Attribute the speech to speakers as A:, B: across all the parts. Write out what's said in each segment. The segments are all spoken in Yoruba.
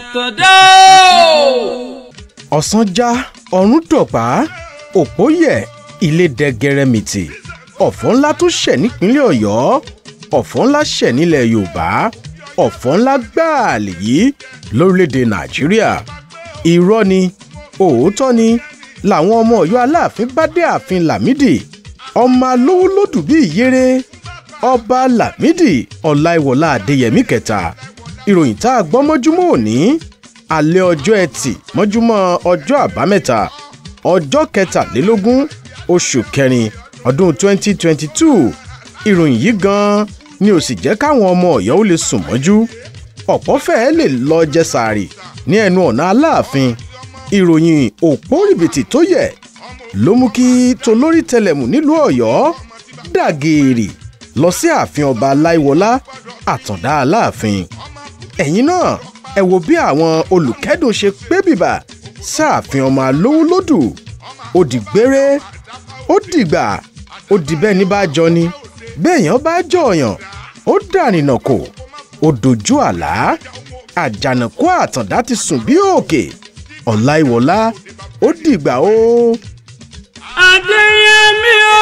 A: àtọ̀dá o.
B: ọ̀sán já ọ̀run dọ̀pá òpó yẹ̀ ilé dẹgẹrẹmìtì ọ̀fọ̀ ńlá tó ṣẹ̀ nípínlẹ̀ ọ̀yọ́ ọ̀fọ̀ ńlá ṣẹ̀ nílẹ̀ yorùbá ọ̀fọ̀ ńlá gbáà lèyí lórílẹ̀‐èdè nàìjíríà irọ́ ni òótọ́ ni làwọn ọmọ ọ̀yọ́ aláàfin bá dé ààfin lámìdí ọmọ alówó lòdù bíi ìyèrè ọba lámìdí ọláìwọlá adéyẹmí kẹta ìròyìn tá a gbọ́ mọ́júmọ́ òní alẹ́ ọjọ́ ẹtì mọ́júmọ́ ọjọ́ àbámẹ́ta ọjọ́ kẹtàlélógún oṣù kẹrin ọdún 2022 ìròyìn yìí gan-an ni ò sì jẹ́ káwọn ọmọ ọ̀yọ́ ó lè sùn mọ́jú ọ̀pọ̀ fẹ́ẹ́ lè lọ jẹ sàárì ní ẹnu ọ̀nà aláàfin ìròyìn òpó rìbìtì tó yẹ ló mú kí tolórí tẹlẹmù nílùú ọ̀yọ́ dàgèrè lọ sí ààfin ọba aláìwọlá àtàndá aláàfin ẹ̀yìn náà ẹ wo bí àwọn olùkẹ́dùn ṣe pé bìbà sáàfin ọmọ alówó lódù ó di gbére ó dìgbà ó di bẹ́ẹ̀ ní bá jọ ni béèyàn bá jọ̀ọ̀yàn ó dànìnà kò ó dojú àlá àjànàkú àtàndá ti sùn bí òkè ọ̀láìwọlá ó dìgbà ó.
A: adéyẹmí o.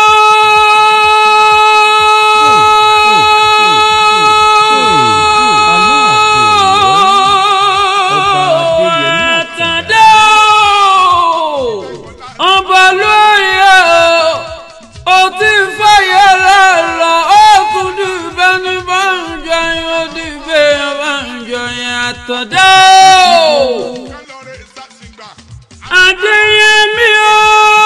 A: àtàndá o. ọba lóye o. ó ti fàyè lọ́lọ́ ó tún dìbẹ́ ní báńjọ yẹn ó dìbẹ́ ní báńjọ yẹn àtàndá o. Adéyẹmí o.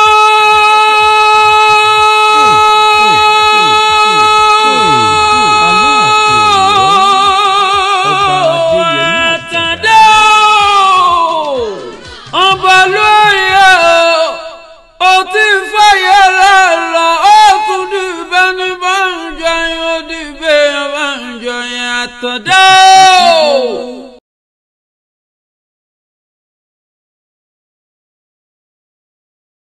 A: Àtàndá o. Ọba lóye o. Ó ti fàyè lọ́lọ́ ó tún dìbẹ́ ní báńjọ yẹn ó dìbẹ́ ní báńjọ yẹn àtàndá o.